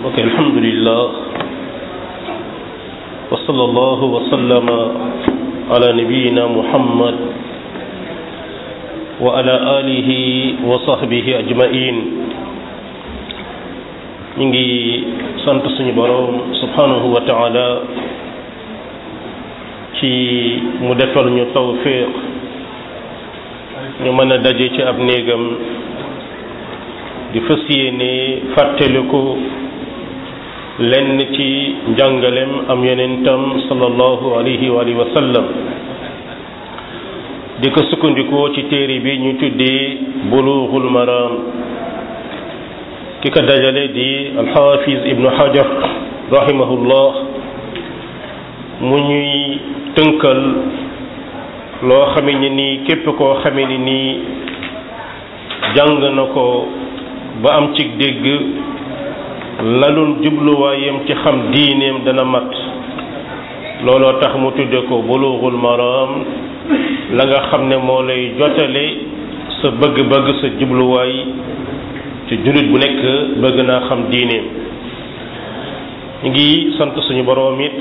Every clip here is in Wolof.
ok alhamdulillah wa sallallahu wa sallama ala nabiyina muhammad wa ala alihi wa sahbihi ajmain ñu ngi sant suñu boroom subhanahu wa taala ci mu defal ñu tawfiq ñu mën a daje ci ab néegam di fas yéene fàttaliku lenn ci njàngalem am yonentam sallallahu alayhi wa alihi wa sallam di ko sukkandikoo ci téere bi ñu tuddee bulughul maram ki ko dajale di alxaafis ibnu hajar rahimahullah mu ñuy tënkal loo xame ni nii képp koo xame ni nii jàng na ko ba am ci dégg lalul jubluwaayam ci xam diineem dana mat looloo tax mu tudde ko bulughul maram la nga xam ne moo lay jotale sa bëgg-bëgg sa jubluwaay ci jullit bu nekk bëgg naa xam diineem ñu ngi sant suñu boroom it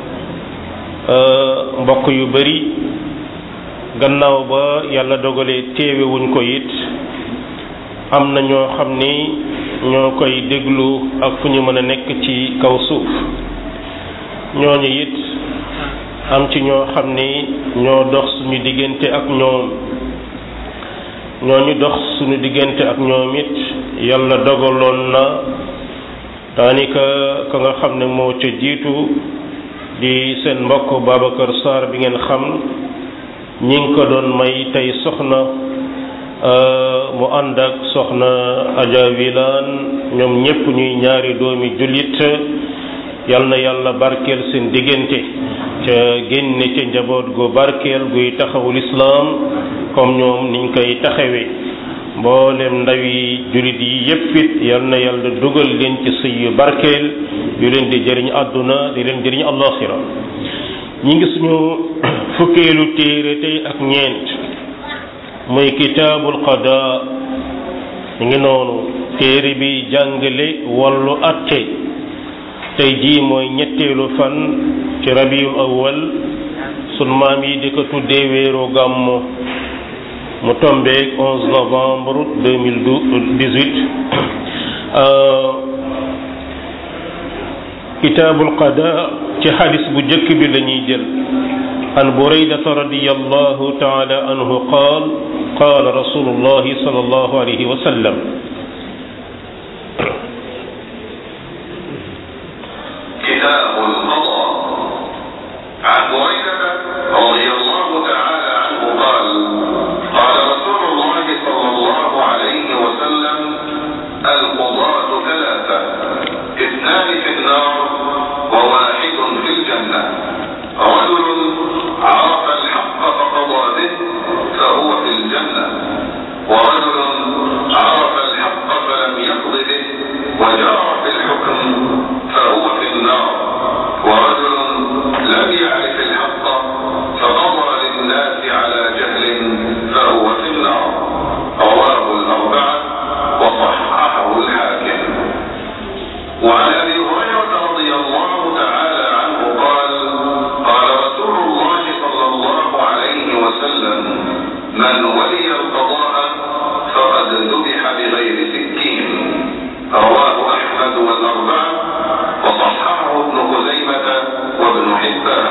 mbokk yu bari gannaaw ba yàlla dogalee téewewuñ ko it am na ñoo xam ni ñoo koy déglu ak fu ñu mën a nekk ci kaw suuf ñooñu it am ci ñoo xam ni ñoo dox suñu diggante ak ñoom ñooñu dox suñu diggante ak ñoom it yàlla dogaloon na daanaka ka nga xam ne moo ca jiitu di seen mbokk Babacar Sarr bi ngeen xam ñi ngi ko doon may tey soxna mu ànd ak soxna Adja Wilane ñoom ñépp ñuy ñaari doomi jullit yal na yàlla barkeel seen diggante ca génne ca njaboot gu barkeel guy taxawul islaam comme ñoom niñ koy taxawee mboolem ndawi jullit yi yépp it yal na yàlla dugal leen ci sëy yu barkeel yu leen di jëriñ àdduna di leen jëriñ àllaaxira ñi ngi suñu fukkeelu téere tey ak ñeent muy kitaabul qadaa mi ngi noonu téere bi jàngale wàllu atte tey jii mooy ñetteelu fan ci rabiul awwal sun maam yi di ko tuddee weeru gàmmu mu tombeek 11 novembre 2018 kitaabul qadaa ci xadis bu jëkk bi la ñuy jël an buraydata radiyallahu taala anhu qaal qaala rasulullahi sallallahu alayhi wa sallam كتاب القضاء عن بريدة رضي الله تعالى عنه قال قال رسول الله صلى الله عليه وسلم القضاة ثلاثة اثنان في النار وواحد في الجنة رجل عرف الحق فقضى به فهو في الجنة ورجل عرف الحق فلم يقض به وجار في الحكم فهو في النار ورجل لم يعرف الحق فقضى للناس على جهل فهو في النار رواه الأربعة وصححه الحاكم وعن أبي هريرة رضي الله تعالى عنه قال قال رسول الله صلى الله عليه وسلم من ولي القضاء فقد ذبح بغير سكين رواه أحمد والأربعة وصححه ابن خزيمة وابن حبان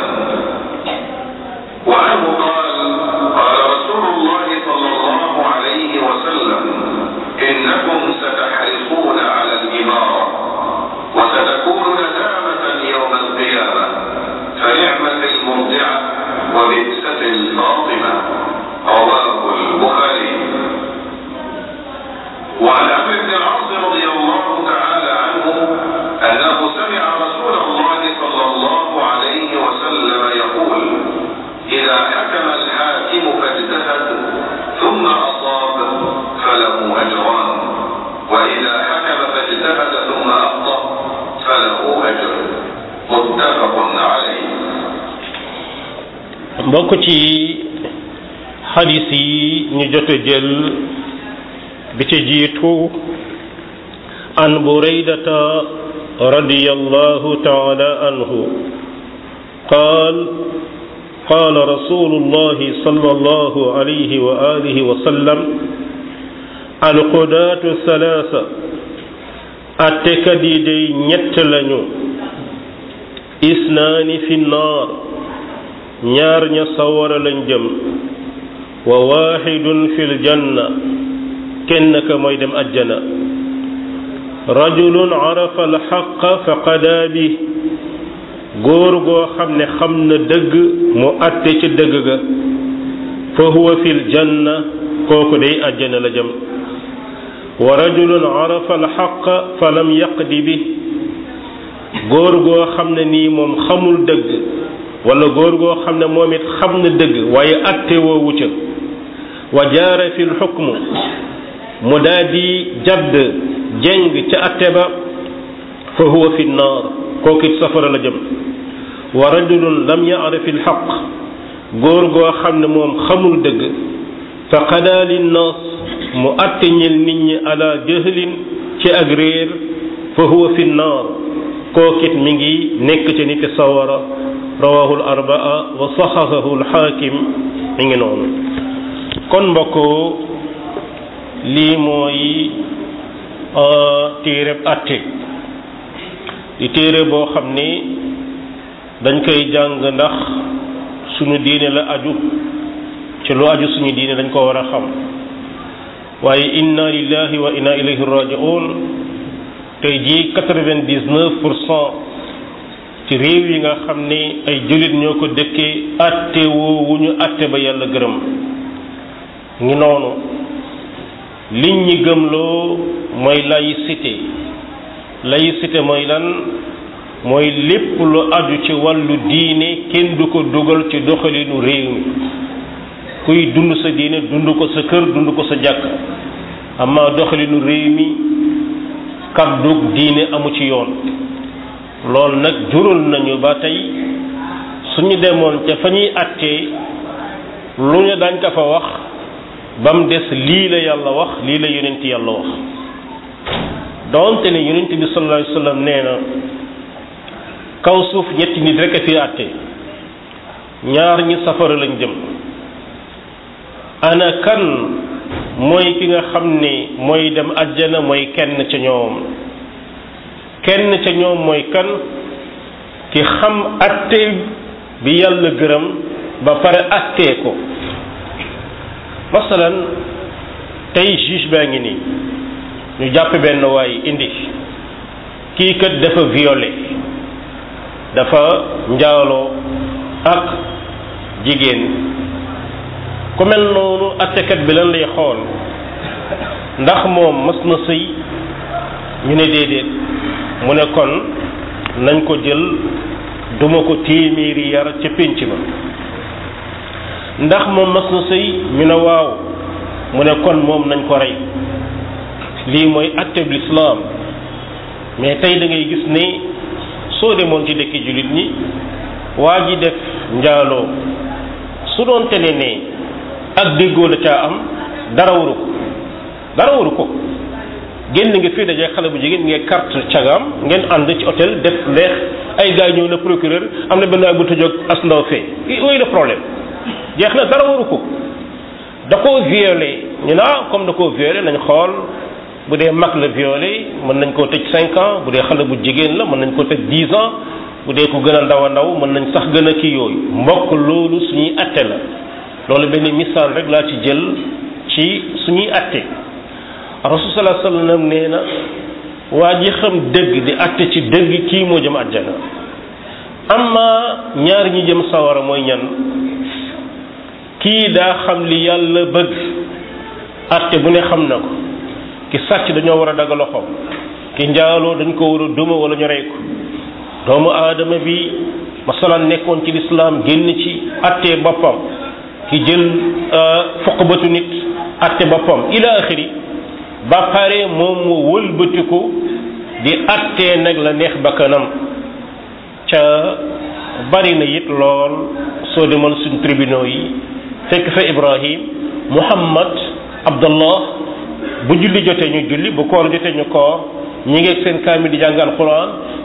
وعنه قال قال رسول الله صلى الله عليه وسلم إنكم ستحرصون على الإمارة وستكون ندامة يوم القيامة فنعمة المرضعة وبئسة الفاطمة رواه البخاري وعن عمرو بن العاص رضي الله تعالى عنه أنه سمع رسول الله صلى الله عليه وسلم يقول إذا حكم الحاكم فاجتهد ثم أصاب فله أجران وإذا حكم فاجتهد ثم أخطأ فله أجر متفق عليه mbokk ci xadis yi ñu jot a jël bi ci jiitu an buraydata رضي الله تعالى عنه قال قال رسول الله صلى الله عليه وآله وسلم القضاة ثلاثة أتكدي دي ñett lañu isnaani fi naar ñaar ña sawara lañ jëm wa waaxidun fil janna kenn ka mooy dem ajjana rajulun arafa alxaqa fa qadaa bi góor goo xam ne xam na dëgg mu atte ci dëgg ga fa huwa fil janna kooku day ajjana la jëm wa rajulun arafa alxaqa fa lam yaqdi bi góor goo xam ne nii moom xamul dëgg wala góor goo xam ne moom it xam na dëgg waaye atte woowu ca wa jaara fi lxukmu mu daa di jadd jeng ca atte ba fa huwa fi nnaar kooku it safara la jëm wa rajulun lam yaarif alxaq góor goo xam ne moom xamul dëgg fa qadaa linnaas mu atte ñel nit ñi ala jahlin ci ak réer fa huwa fi nnaar kookit mi ngi nekk ci nit sawara rawahu al arbaa wa saxahahu al xaakim mi ngi noonu kon mbokk lii mooy téereb atte di téere boo xam ni dañ koy jàng ndax suñu diine la aju ci lu aju suñu diine dañ ko war a xam waaye inna lillahi wa inna ilayhi raji'un tey jii quatre-vingt-dix-neuf pour cent ci réew yi nga xam ni ay jullit ñoo ko dëkkee atte woowu ñu atte ba yàlla gërëm ngi noonu liñ ñi gëmloo mooy laïcité laïcité mooy lan mooy lépp lu aju ci wàllu diine kenn du ko dugal ci doxalinu réew mi kuy dund sa diine dund ko sa kër dund ko sa jàkk amaa doxalinu réew mi kàddug diine amu ci yoon loolu nag jural nañu ba tey suñu demoon ca fa ñuy attee lu ñu dañ ko fa wax ba mu des lii la yàlla wax lii la yonent yàlla wax doonte ne yonent bi sallallahu alayhi wasallam nee na kaw suuf ñetti nit rek a fi àtte ñaar ñi safara lañ jëm ana kan mooy ki nga xam ne mooy dem ajjana mooy kenn ca ñoom kenn ca ñoom mooy kan ki xam atte bi yàlla gërëm ba pare attee ko masalan tey juge baa ngi nii ñu jàpp benn waay indi kii kat dafa violé dafa njaaloo ak jigéen ku mel noonu attekat bi lan lay xool ndax moom mas na sëy ñu ne déedéet mu ne kon nañ ko jël duma ko téeméeri yar ca pénc ba ndax moom mas na sëy ñu ne waaw mu ne kon moom nañ ko rey lii mooy atteb lislaam mais tey da ngay gis ne soo demoon ci dëkki jullit ñi waa ji def njaaloo su doon tene ne ak déggoo la caa am dara waru ko dara waru ko génn nga fii dajee xale bu jigéen ngeen carte cagaam ngeen ànd ci hôtel def leex ay gars ñëw na procureur am na benn waay bu tëjoog as ndaw fee ooyu le problème jeex na dara waru ko da koo violé ñu ne ah comme da koo violé nañ xool bu dee mag la violé mën nañ koo tëj cinq ans bu dee xale bu jigéen la mën nañ koo tëj dix ans bu dee ku gën a ndaw a ndaw mën nañ sax gën a kii yooyu mbokk loolu suñuy atte la loolu benn misaal rek laa ci jël ci suñuy atte rasul sallallahu alayhi wasallam nee na waa ji xam dëgg di atte ci dëgg kii moo jëm àjjana amma ñaar ñi jëm sawara mooy ñan kii daa xam li yàlla bëgg atte bu ne xam na ko ki sàcc dañoo war a daga loxoom ki njaaloo dañ ko war a duma wala ñu rey ko doomu aadama bi masalan nekkoon ci lislaam génn ci atte boppam ki jël foqbatu nit atte boppam ila axiri ba pare moom mu wëlbatiku di attee nag la neex bakkanam ca bari na it lool soo demoon suñ tribunaux yi fekk fa ibrahim muhammad abdallah bu julli jotee ñu julli bu koor jotee ñu koor ñi ngi seen kaamil di jàng alquran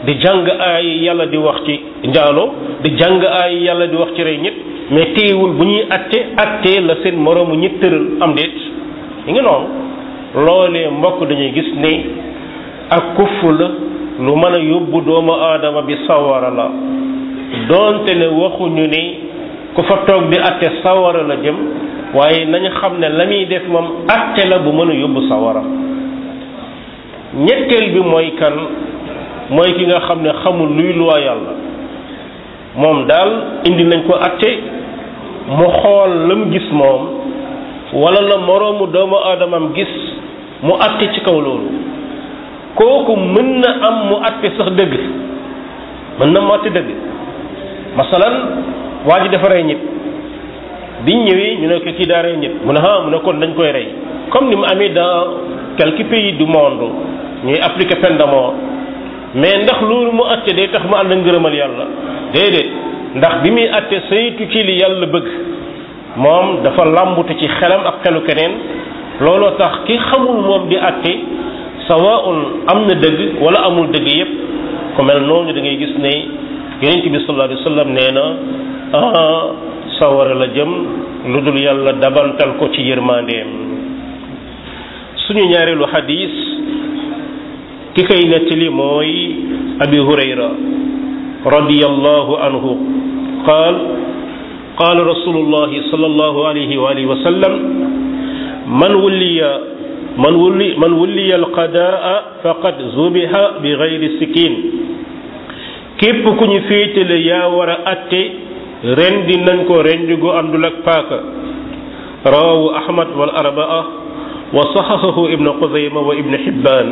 di jàng ay yàlla di wax ci njaaloo di jàng ay yàlla di wax ci rey nit mais téewul bu ñuy atte atte la seen moroomu ñi tëral am déet yi ngi noonu loolee mbokk dañuy gis ne ak kuffu la lu mën a yóbbu doomu aadama bi sawara la doonte ne waxuñu ni ku fa toog di atte sawara la jëm waaye nañu xam ne la muy def moom atte la bu mën a yóbbu sawara ñetteel bi mooy kan mooy ki nga xam ne xamul luy luwaa yàlla moom daal indi nañ ko atte mu xool la mu gis moom wala la moroomu doomu aadamam gis mu atte ci kaw loolu kooku mën na am mu atte sax dëgg mën na mu atte dëgg masalan waa ji dafa rey nit biñ ñëwee ñu ne ko kii daa rey nit mu ne ah mu ne kon dañ koy rey comme ni mu amee dans quelques pays du monde ñuy appliquer peine de mort mais ndax loolu mu atte day tax mu ànd ngërëmal yàlla déedéet ndax bi muy atte saytu ci li yàlla bëgg moom dafa làmbutu ci xelam ak xelu keneen looloo tax ki xamul moom di atte sawaun am na dëgg wala amul dëgg yépp ku mel noonu da ngay gis ne yonent bi sallallahu alayhi wa sallam nee na ah sawara la jëm lu dul yàlla dabantal ko ci yërmandeem suñu ñaareelu xadis ki koy nettali mooy abi hurayra radiyallahu anhu qaal qaal rasulullahi sallallahu alayhi wa alihi wa sallam man wulliya man wulli man wulliya alqadaa faqad zubiha bi gayri sikin képp ku ñu féetale yaa war a atte rendi nañ ko rendi gu àndul ak paaka rawahu ahmad wal arbaa wa saxaxahu ibnu xuzayma wa ibnu xibbaan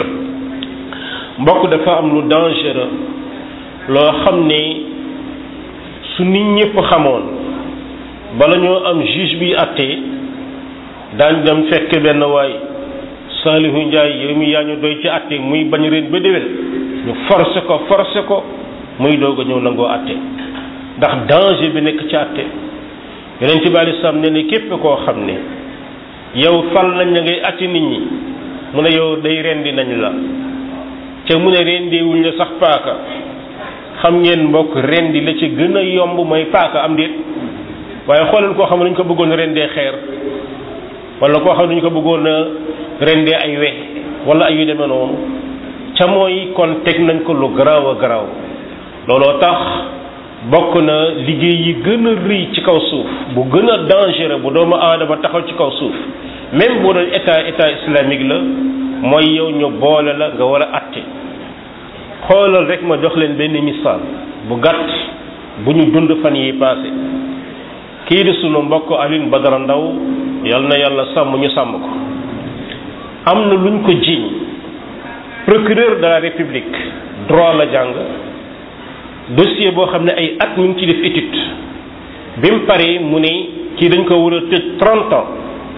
mbokk dafa am lu dangereux loo xam ne su nit ñëpp xamoon bala ñoo am juge bi atte daañ dem fekk benn waay saalihu njaay yow mi yaa ñu doy ci atte muy bañ ren ba déwén ñu forcé ko forcé ko muy doog a ñëw nangoo atte ndax danger bi nekk ci atte yeneen ci bàyyi sam ne ne képp koo xam ne yow fal nañ la ngay atte nit ñi mu ne yow day rendi nañ la ca mu ne rendi wuñ la sax paaka xam ngeen mbokk rendi la ci gën a yomb mooy paaka am déet waaye xoolal koo xam ne dañ ko bëggoon rendee xeer wala koo xam ne dañu ko bëggoon a rendee ay we wala ay yu demee noonu ca mooy kon teg nañ ko lu garaaw a garaaw looloo tax bokk na liggéey yi gën a rëy ci kaw suuf bu gën a dangereux bu doomu aadama taxaw ci kaw suuf même boo doon état état islamique la mooy yow ñu boole la nga war a atte xoolal rek ma jox leen benn misaal bu gàtt bu ñu dund fan yi passé kii di sunu mbokk Alioune Badara Ndaw yal na yàlla sàmm ñu sàmm ko am na luñ ko jiiñ procureur de la république droit la jàng dossier boo xam ne ay at ñu ngi ci def étude bi mu paree mu ne kii dañ ko war a tëj trente ans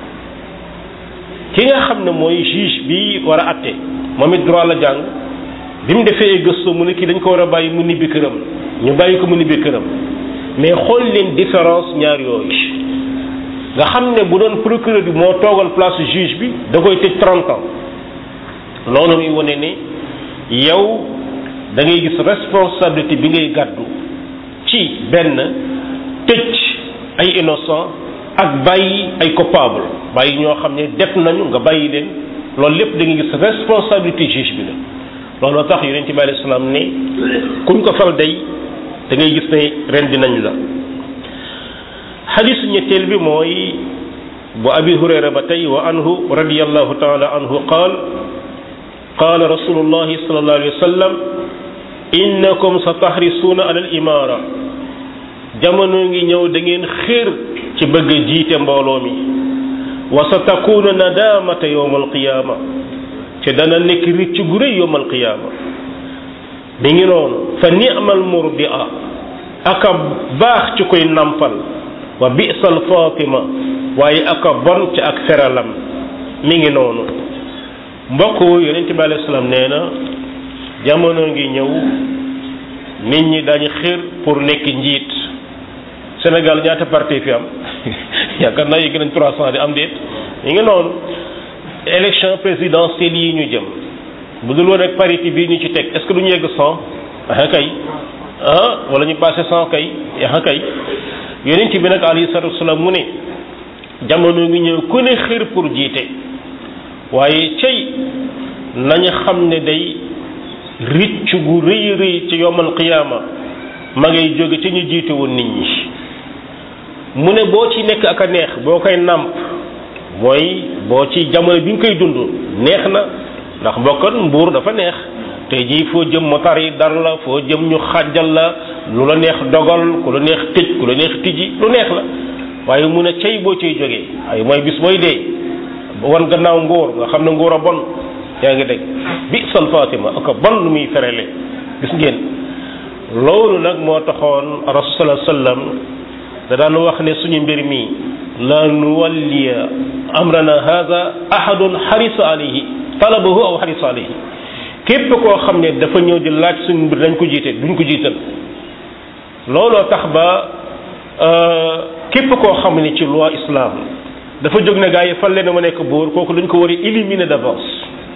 ki nga xam ne mooy juge bi war a atte moom it droit la jàng bi mu defee ay gëstu mu ne kii dañ ko war a bàyyi mu nibbi këram ñu bàyyi ko mu nibbi këram mais xool leen différence ñaar yooyu nga xam ne bu doon procureur bi moo toogal place juge bi da koy tëj trente ans loolu muy wane ne yow da ngay gis responsabilité bi ngay gàddu ci benn tëj ay innocent ak bàyyi ay coupable bàyyi ñoo xam ne def nañu nga bàyyi leen loolu lépp da ngay gis responsabilité juge bi la looloo tax yonent bi alayhi salaam ne kuñ ko fal day da ngay gis ne ren dinañ la xadisu ñetteel bi mooy bu abi hurayra ba tey wa anhu radiyallahu taala anhu qaal qaala rasulullahi sallallahu alayhi wa sallam innakum sa tahrisuuna ala al imaara jamono ngi ñëw da ngeen xéer ci bëgg a jiite mbooloo mi wa sa takuuna nadamata yowma alqiyaama te dana nekk ricc gu rëy yowma alqiyaama mi ngi noonu fa ni'mal murdia aka baax ci koy nampal wa bi'sal fatima waaye aka bon ci ak feralam mi ngi noonu mbokk yonente bi alayhi salaam nee na jamono ngi ñëw nit ñi dañu xir pour nekk njiit Sénégal ñaata parti fi am yaakaar naa yëg nañ trois cent di am déet mi ngi noonu élection présidentielle yi ñu jëm bu dul woon ak parité bii ñu ci teg est ce que du ñu yegg cent ah kay ah wala ñu passé cent kay ah kay yonent bi nag alayhi salatu wasalaam mu ne jamono ngi ñëw ku ne xir pour jiite waaye cey nañu xam ne day ricc gu rëy rëy ci yowmal qiyaama ma ngay jóge ci ñu jiite woon nit ñi mu ne boo ci nekk ak a neex boo koy nàmp mooy boo ci jamono bi nga koy dund neex na ndax mbokkan mbuur dafa neex tey jii foo jëm motar yi dar la foo jëm ñu xàjjal la lu la neex dogal ku la neex tëj ku la neex tijji lu neex la waaye mu ne cey boo ciy jógee ay mooy bis booy dee wan gannaaw nguur nga xam ne nguur a bon yaa ngi dégg bi sal fatima ak bon lu muy ferele gis ngeen loolu nag moo taxoon rasul sallam da daan wax ne suñu mbir mi la nuwalliya amrana hada ahadun xarisa alayhi talabahu aw xarisa alayhi képp koo xam ne dafa ñëw di laaj suñu mbir dañ ko jiite duñ ko jiital looloo tax ba képp koo xam ne ci loi islam dafa jóg ne gaa yi fan leen ma nekk buur kooku dañ ko war a éliminer d'avance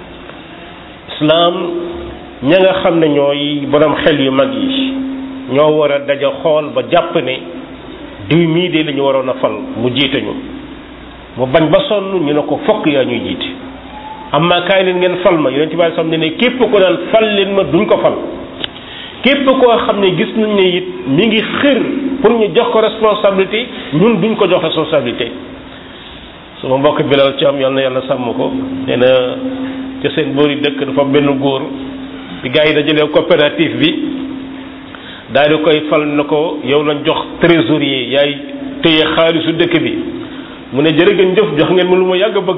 islam ña nga xam ne ñooy borom xel yu mag yi ñoo war a daja xool ba jàpp ne diw mii de la ñu waroon a fal mu jiite ñu mu bañ ba sonn ñu ne ko fokk yaa ñuy jiite amma kaay leen ngeen fal ma yonent bi sam ne ne képp ko daan fal leen ma duñ ko fal képp koo xam ne gis nañ ne it mi ngi xër pour ñu jox ko responsabilité ñun duñ ko jox responsabilité sama mbokk bilal ci am yal na yàlla sàmm ko nee na ca seen boori dëkk dafa benn góor bi gars yi dajalee coopérative bi daal di koy fal na ko yow lañ jox trésorier yaay téye xaalisu dëkk bi mu ne jërë ngeen jëf jox ngeen ma lu ma yàgg a bëgg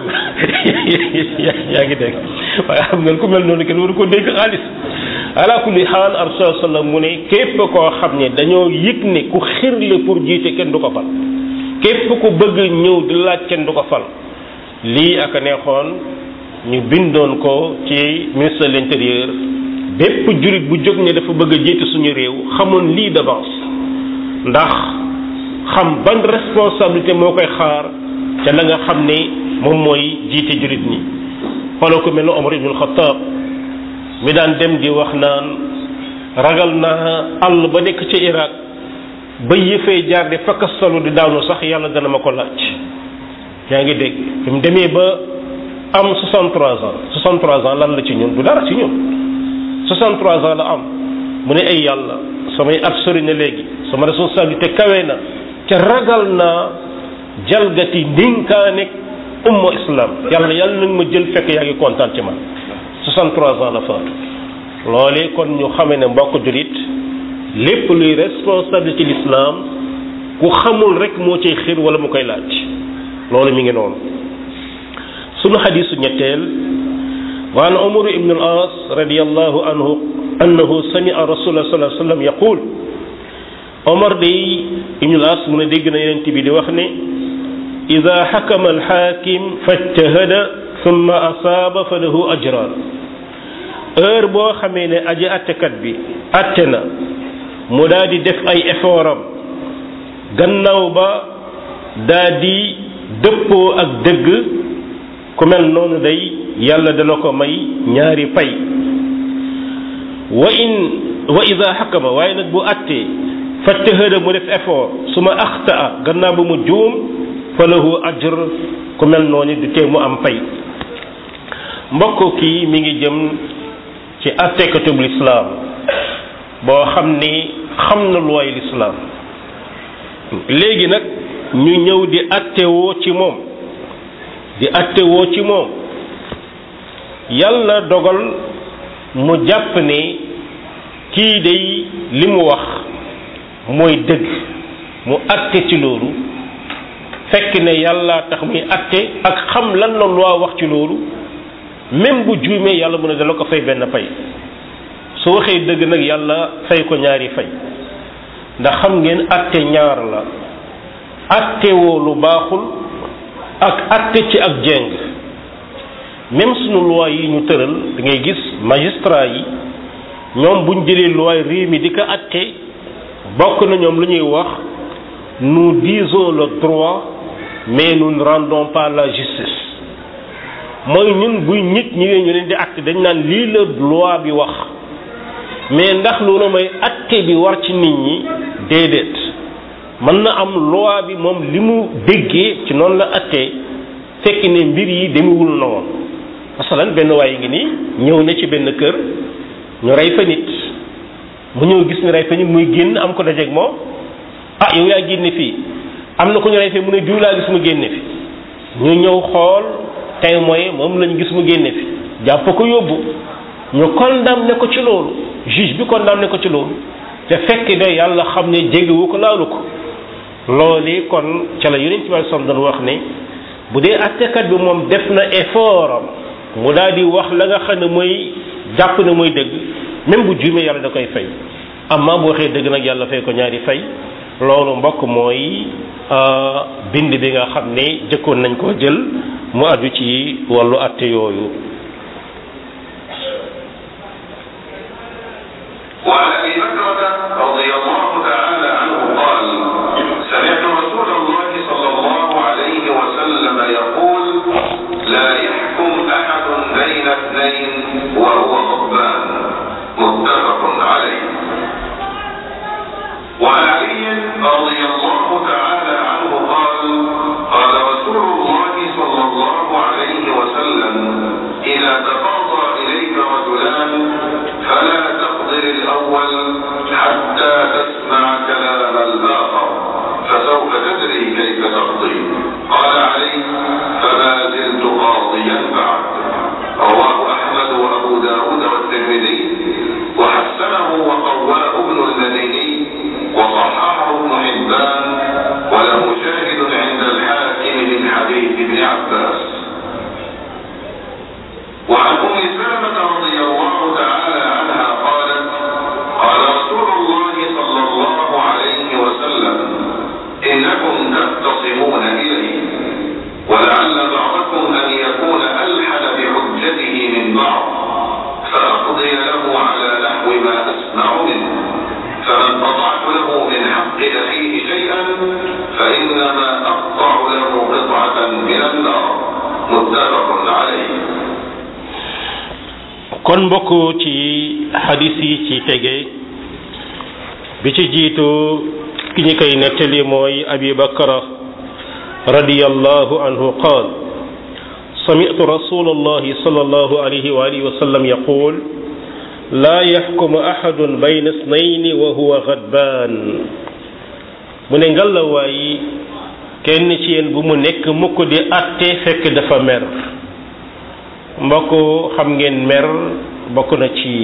yaa ngi dégg waaye xam ngeen ku mel noonu kenn waru ko dégg xaalis ala kulli xaal arsul sallam mu ne képp koo xam ne dañoo yëg ne ku xirle pour jiite kenn du ko fal képp ku bëgg ñëw di laaj kenn du ko fal lii ak a neexoon ñu bindoon ko ci ministre de l'intérieur bépp jurit bu jóg ne dafa bëgg a jiite suñu réew xamoon lii d'avance ndax xam ban responsabilité moo koy xaar ca la nga xam ne moom mooy jiite jurit ñi xooloo ko mel ne Omar ibnul Xataab mi daan dem di wax naan ragal naa àll ba nekk ci Irak ba yëfee jaar di fakkastalu di daanu sax yàlla dana ma ko laaj yaa ngi dégg fi mu demee ba am 63 ans 63 ans lan la ci ñun du dara ci ñun 63 ans la am mu ne ay yàlla samay at sori na léegi sama responsabilité kawe na ca ragal naa jalgati ndénkaane umma islam yàlla yàlla nag ma jël fekk yaa ngi kontaan ci man 63 ans la faatu loolee kon ñu xamee ne mbokk julit lépp luy responsabilité l'islam ku xamul rek moo cay xir wala mu koy laaj loolu mi ngi noonu sunu xadisu ñetteel wa an umar ibn al as radiallahu anhu annahu samia rasulullah sallallahu alayhi wa sallam yaqul omar day ibn al as mu ne dégg na yeneen bi di wax ne ida xakama alxaakim fajtahada summa asaaba fa lahu ajran heure boo xamee ne aji attekat bi atte na mu daal di def ay effort am gannaaw ba daa di dëppoo ak dëgg ku mel noonu day yàlla dana ko may ñaari pay wa in wa ida xakama waaye nag bu attee fajtahada mu def effort su ma axtaa gannaaw ba mu juum fa lahu ajr ku mel noonu du tee mu am pay mbokk kii mi ngi jëm ci attekatub lislaam boo xam ni xam na looy lislaam léegi nag ñu ñëw di attewoo ci moom di attewoo ci moom yàlla dogal mu jàpp ne kii day li mu wax mooy dëgg mu atte ci loolu fekk ne yàlla tax muy atte ak xam lan la loi wax ci loolu même bu juumee yàlla mu ne dana ko fay benn fay su waxee dëgg nag yàlla fay ko ñaari fay ndax xam ngeen atte ñaar la atte woo lu baaxul ak atte ci ak jeng même sunu loi yi ñu tëral da ngay gis magistrat yi ñoom buñ jëlee loi réew mi di ko atte bokk na ñoom lu ñuy wax nous disons le droit mais nous ne rendons pas la justice mooy ñun buy nit ñëwee ñu leen di acte dañ naan lii la loi bi wax mais ndax loolu mooy acte bi war ci nit ñi déedéet mën na am loi bi moom li mu déggee ci noonu la attee fekk ne mbir yi demewul noonu masalan benn waaye ngi nii ñëw na ci benn kër ñu rey fa nit mu ñëw gis ni rey fa nit muy génn am ko dajeeg moom ah yow yaa génne fii am na ko ñu rey fee mu ne diw laa gis mu génne fi ñu ñëw xool tey mooy moom lañu gis mu génne fi jàpp ko yóbbu ñu condamné ko ci loolu juge bi condamné ko ci loolu te fekk de yàlla xam ne jégewu ko laalu ko loolu kon ca la yonent bi som doon wax ne bu dee attekat bi moom def na effort am mu daal di wax la nga xam ne mooy jàpp ne mooy dëgg même bu juumee yàlla da koy fay amma bu waxee dëgg nag yàlla fay ko ñaari fay loolu mbokk mooy bind bi nga xam ne jëkkoon nañ koo jël mu aju ci wàllu atte yooyu وعن ابي بكرة رضي الله تعالى عنه قال سمعت رسول الله صلى الله عليه وسلم يقول لا يحكم احد بين اثنين وهو غضبان متفق عليه وعن علي رضي الله تعالى عنه قال قال رسول الله صلى الله عليه وسلم اذا تقاضى اليك رجلان فلا تقدر الاول حتى تسمع كلام الاخر فسوف تدري كيف تقضي قال علي فما زلت قاضيا بعد رواه احمد وابو داود والترمذي وحسنه وقواه ابن المديني وصححه ابن حبان وله شاهد عند الحاكم من حديث ابن عباس وعن ام سلمه رضي الله تعالى عنها قالت قال رسول الله صلى الله عليه وسلم انكم تختصمون الي ولعل بعضكم ان يكون الحن بحجته من بعض فاقضي له على نحو ما اسمع منه فمن قطعت له من حق اخيه شيئا فانما اقطع له قطعه من النار متفق عليه kon mbokk ci xadis yi ci tege bi ci jiitu ki ñu koy nettali mooy abi bakra radiyallahu anhu qaal سمعت رسول الله صلى الله عليه وآله وسلم يقول لا يحكم أحد بين اثنين وهو غضبان mu ne ngalawaay kenn ci yéen bu mu nekk mukk di atte fekk dafa mer mbokk xam ngeen mer bokk na ci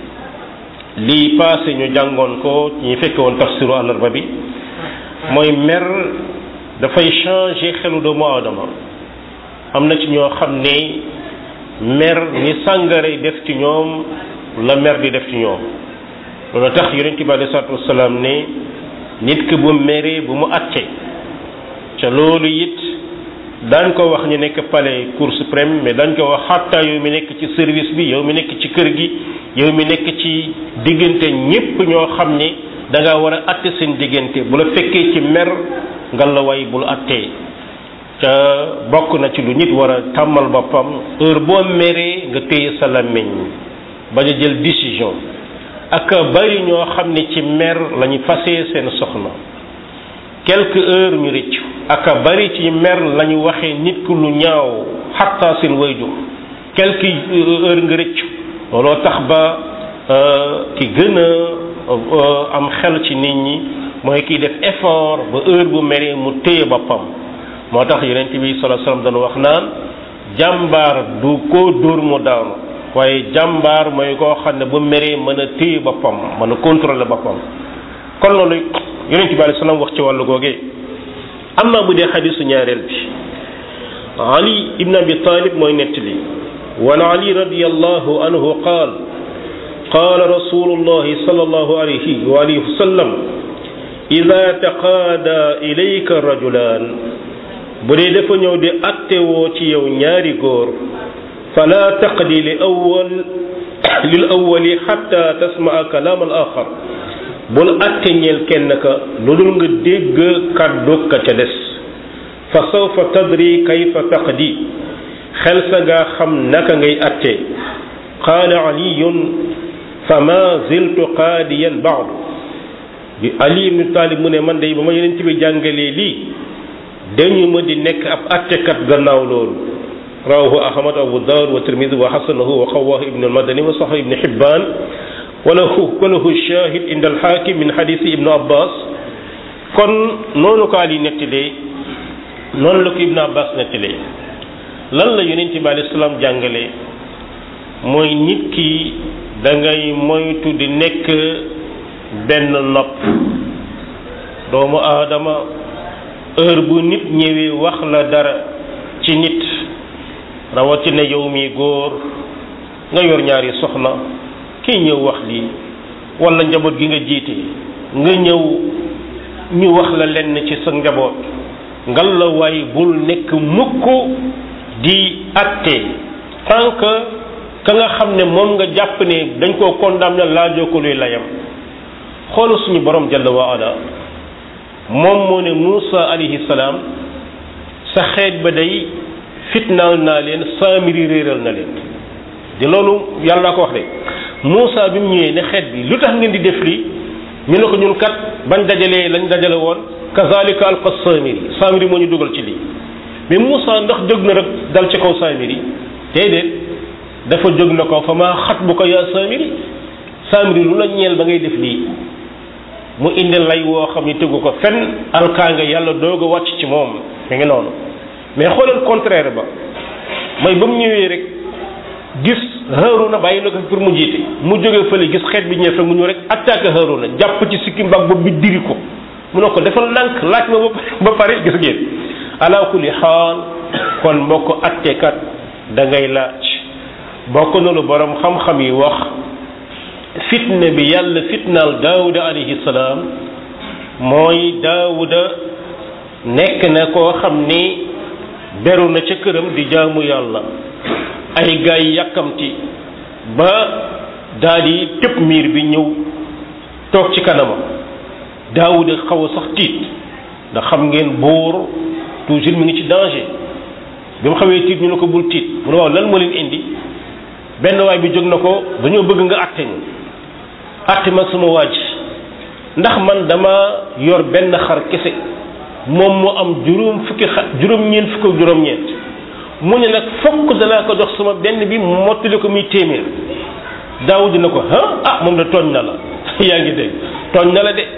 lii passé ñu jàngoon ko ñi fekke woon tafsiru àllarba bi mooy mer dafay changer xelu doomu aadama am na ci ñoo xam ne mer ni sàngare def ci ñoom la mer di def ci ñoom loolu tax yonent bi alei salatu wasalaam ne nit ki bu meree bu mu atte ca loolu it daañ ko wax ñu nekk palais cour suprême mais dañ ko wax xatta yow mi nekk ci service bi yow mi nekk ci kër gi yow mi nekk ci diggante ñépp ñoo xam ne da nga war a atte seen diggante bu la fekkee ci mer nga la way bul attee ca bokk na ci lu nit war a tàmmal boppam heure boo meree nga téye sa làmmiñ bañ a jël décision ak bari ñoo xam ne ci mer la ñu fasee seen soxna quelques heures ñu rëccu ak bari ci mer la ñu waxee nit ku lu ñaaw xatta seen wayjur quelques heures nga rëccu looloo tax ba ki gën a am xel ci nit ñi mooy kiy def effort ba heure bu meree mu téye boppam moo tax yonent bi sallallahu alayhi wasallam doon wax naan jàmbaar du ko dóor mu daanu waaye jàmbaar mooy koo xam ne bu meree mën a téye boppam mën a contrôler boppam kon loolu yonent bi alayhi salaam wax ci wàllu googee am naa bu dee xadisu ñaareel bi ali ibn abi talib mooy nettali wan ali radiallahu anhu qaal qaala rasulullahi sallallahu alayhi wa alihi wa sallam ida taqaada ilayka rajulaan bu dee dafa ñëw di attewoo ci yow ñaari góor fala taqdi li awwal lil awwali xatta tasmaa kalaam al axar bul atte ñeel kenn ka lu dul nga dégg kàddu ka ca des fa sawfa tadri kayfa taqdi xel sa ngaa xam naka ngay attee qaala aliyun fa ma ziltu qaadiyan baadu bi ali ibnu taalib mu ne man day ba ma yeneen bi jàngalee lii dañu ma di nekk ab attekat gannaaw loolu rawahu ahmad abu daawud wa tirmidi wa xasanahu wa xawahu ibnu almadani wa saxa ibnu xibbaan walahu walahu shahid inda alxaakim min xadisi ibnu abbas kon noonu ko ali nettalee noonu la ko ibnu abbas nettalee lan la yonent bi alayhi salaam jàngale mooy nit ki da ngay moytu di nekk benn nopp doomu aadama heure bu nit ñëwee wax la dara ci nit rawatina yow mi góor nga yor ñaari soxna kii ñëw wax lii wala njaboot gi nga jiite nga ñëw ñu wax la lenn ci sa njaboot ngal la waay bul nekk mukk di atte tant que ka nga xam ne moom nga jàpp ne dañ koo condamné laajoo ko luy layam xoolu suñu borom jalla wa ala moom moo ne Muusa alayhi salaam sa xeet ba day fitnaal naa leen saamiri réeral na leen di loolu yàlla ko wax de Muusa bi mu ñëwee ne xeet bi lu tax ngeen di def lii ñu ne ko ñun kat bañ dajalee lañ dajale woon kazalika alqa saamiri saamiri moo ñu dugal ci lii mais Muusa ndax jóg na rek dal ci kaw saamiri déedéet dafa jóg na ko fa maa xat bu ko yaa saamiri saamiri lu la ñeel ba ngay def lii mu indi lay woo xam ni tegu ko fenn alkaanga yàlla doog a wàcc ci moom mi ngi noonu mais xoolal contraire ba mooy ba mu ñëwee rek gis Haaruna bàyyi na ko pour mu jiite mu jógee fële gis xeet bi ñëw fekk mu ñëw rek attaqué Haaruna jàpp ci sikki mbag bopp bi diri ko mu ne ko defal ndànk laaj ma ba pare gis ngeen ala kulli xaal kon mbokk attekat da ngay laaj bokk na lu borom xam-xam yi wax fitna bi yàlla fitnaal daawuda alayhi salaam mooy daawuda nekk na koo xam ni beru na ca këram di jaamu yàlla ay gaay yàkkamti ba daal di tëb miir bi ñëw toog ci kanamam daawuda xaw a sax tiit ndax xam ngeen buur toujours mi ngi ci danger bi mu xawee tiit ñu ne ko bul tiit mu ne waaw lan moo leen indi benn waay bi jóg na ko dañoo bëgg nga àtte ñu àtte ma sama waaj ndax man dama yor benn xar kese moom mu am juróom fukki xar juróom-ñeent fukk ak juróom-ñeent mu ne nag fokk danaa ko jox sama benn bi mottali ko muy téeméer daawud na ko ah ah moom de tooñ na la yaa ngi dégg tooñ na la de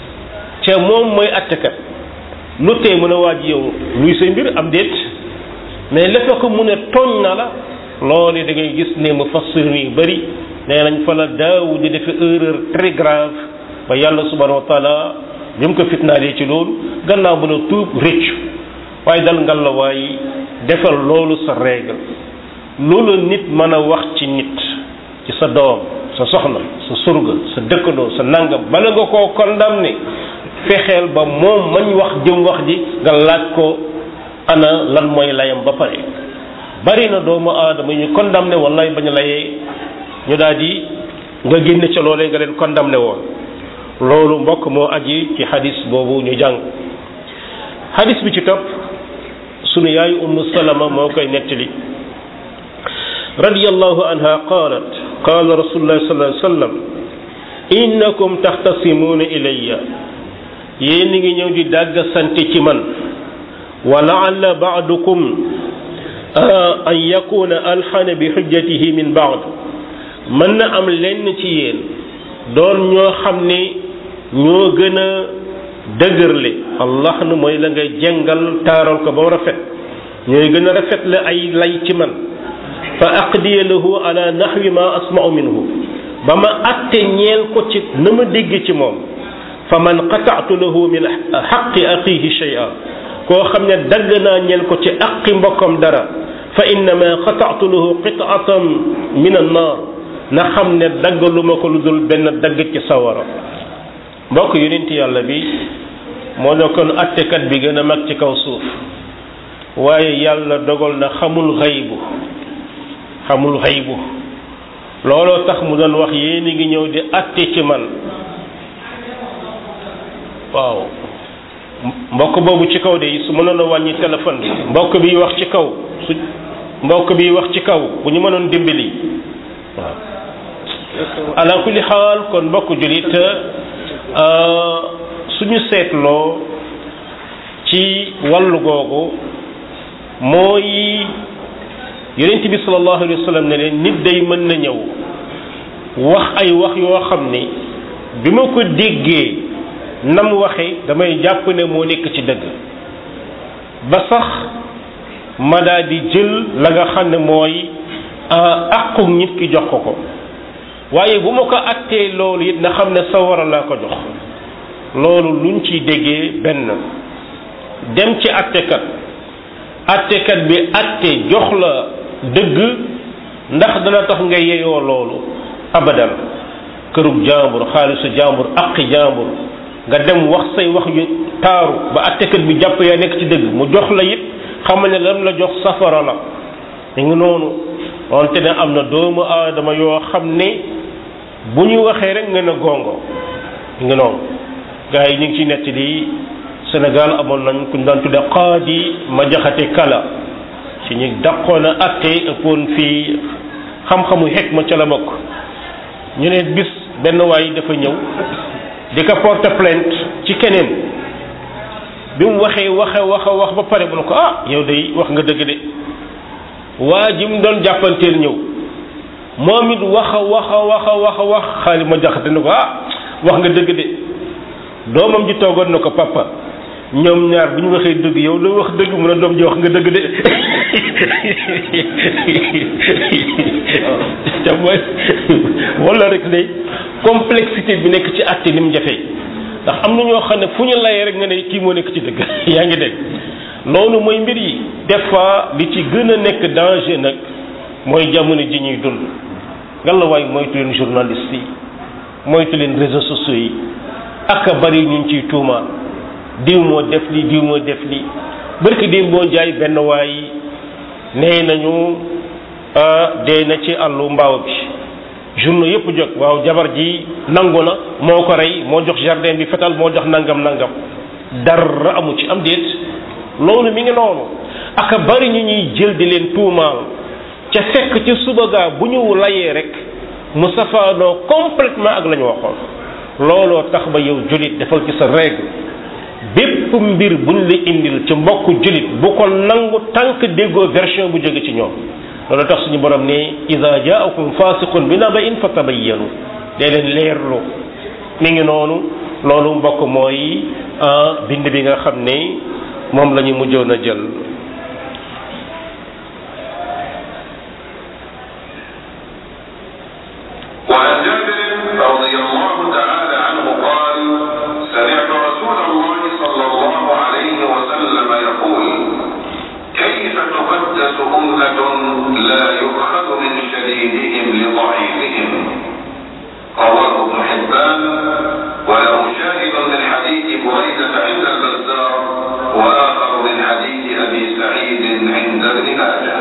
te moom mooy àttekat lu tee mën a waaj yow luy say mbir am déet mais le fait que mu ne tooñ na la loolu da ngay gis ne mu fassir yu bëri nee nañ fa la daawud di defe erreur très grave ba yàlla subhanahu wa taala bi mu ko fitnaalee ci loolu gannaaw bu la tuub rëccu waaye dal ngal la waaye defal loolu sa règle loolu nit mën a wax ci nit ci sa doom sa soxna sa surga sa dëkkandoo sa nangam bala nga koo condamné fexeel ba moom mañ wax jëm wax ji nga laaj ko ana lan mooy layam ba pare bari na doomu aadama ñu condamné wallaay bañ layee ñu daal di nga génne ca loolee nga leen condamné woon loolu mbokk moo aji ci xadis boobu ñu jàng xadis bi ci topp sunu yaay ummu salama moo koy nettali radiyallahu anha qalat qala rasulullah sallallahu alayhi wa sallam innakum taxtasimuuna ilayya yéen ngi ñëw di dàgg sant ci man wa laalla baadukum an yakuna alxana bi xujjatihi min baad mën na am lenn ci yéen doon ñoo xam ne ñoo gën a dëgërle allah na mooy la nga jëngal taaral ko ba mu rafet ñooy gën a rafet la ay lay ci man fa aqdiya lahu ala naxwi ma asma'u minhu ba ma atte ñeel ko ci na ma dégg ci moom fa man qata'tu lahu min xaqi axihi shay'a koo xam ne dagg naa ñeel ko ci aqi mbokkam dara fa innama qata'tu lahu qit'atan min an-nar na xam ne dagg lu ma ko lu dul benn dagg ci sawara mbokk yonent yàlla bi moo nekkoon attekat bi gën a mag ci kaw suuf waaye yàlla dogal na xamul xaybu xamul xaybu looloo tax mu doon wax yéen ngi ñëw di atte ci man waaw mbokk boobu ci kaw de su mënoon a wàññi téléphone bi mbokk bi wax ci kaw su mbokk bi wax ci kaw bu ñu mënoon dimbali waaw ala kulli xaal kon mbokk julit suñu seetloo ci wàllu googu mooy yonent bi sallallahu alayhi wa sallam ne leen nit day mën na ñëw wax ay wax yoo xam ni bi ma ko déggee nam waxe damay jàpp ne moo nekk ci dëgg ba sax ma daa di jël la nga xam ne mooy àqu nit ki jox ko ko waaye bu ma ko attee loolu it na xam ne sawara laa ko jox loolu luñ ciy déggee benn dem ci attekat attekat bi atte jox la dëgg ndax dana tax nga yeyoo loolu abadan kërug jàmbur xaalisu jàmbur aqi jàmbur nga dem wax say wax yu taaru ba attekat bi jàpp yaa nekk ci dëgg mu jox la it xamal ne lam la jox safara la mi ngi noonu wante ne am na doomu aadama yoo xam ne bu ñu waxee rek nga ne gongo mi ngi noonu gars yi ñu ngi ci nett di Sénégal amoon nañ ku ñu daan tudde qaadi ma jaxate kala ci ñu dàqoon a atte ëppoon fii xam-xamu xekma ca la bokk ñu ne bis benn waay dafa ñëw di ko porter plainte ci keneen bi mu waxee waxe waxa wax ba pare bu ne ko ah yow day wax nga dëgg de waa ji mu doon jàppanteel ñëw moom it waxa waxa waxa waxa wax xaali ma jaxate ne ko ah wax nga dëgg de doomam ji toogoon na ko papa ñoom ñaar bu ñu waxee dëgg yow loo wax dëgg mu ne doom ji wax nga dëgg de te mooy wala rek day complexité bi nekk ci àtte ni mu jafee ndax am na ñoo xam ne fu ñu layee rek nga ne kii moo nekk ci dëgg yaa ngi dégg loolu mooy mbir yi des fois li ci gën a nekk danger nag mooy jamono ji ñuy dund ngallaawaay moytu leen journaliste yi moytu leen réseaux sociaux yi ak a bari ñu ciy tuumaal diw moo def li diw moo def li barki démb boo jaay benn waay nee nañu dee na ci àllu mbaaw bi journaux yëpp jóg waaw jabar ji nangu na moo ko rey moo jox jardin bi fetal moo jox nangam nangam dara amu ci am déet loolu mi ngi noonu aka bari ñu ñuy jël di leen tuumaal ca fekk ci suba gaa bu ñu layee rek mu safaanoo complètement ak la ñu waxoon looloo tax ba yow julit defal ci sa règle bépp mbir buñ la indil ci mbokku julit bu ko nangu tànk déggoo version bu jóge ci ñoom loolu tax suñu borom ne ida jaakum fasiqun bi naba'in fa tabayyanu dee leen leerlu mi ngi noonu loolu mbokk mooy bind bi nga xam ne moom la ñu mujjoon a jël وعن جابر رضي الله تعالى عنه قال سمعت رسول الله صلى الله عليه وسلم يقول كيف تقدس أمة لا يؤخذ من شديدهم لضعيفهم رواه ابن حبان وله شاهد من حديث بريدة عند البزار وآخر من حديث أبي سعيد عند ابن ماجه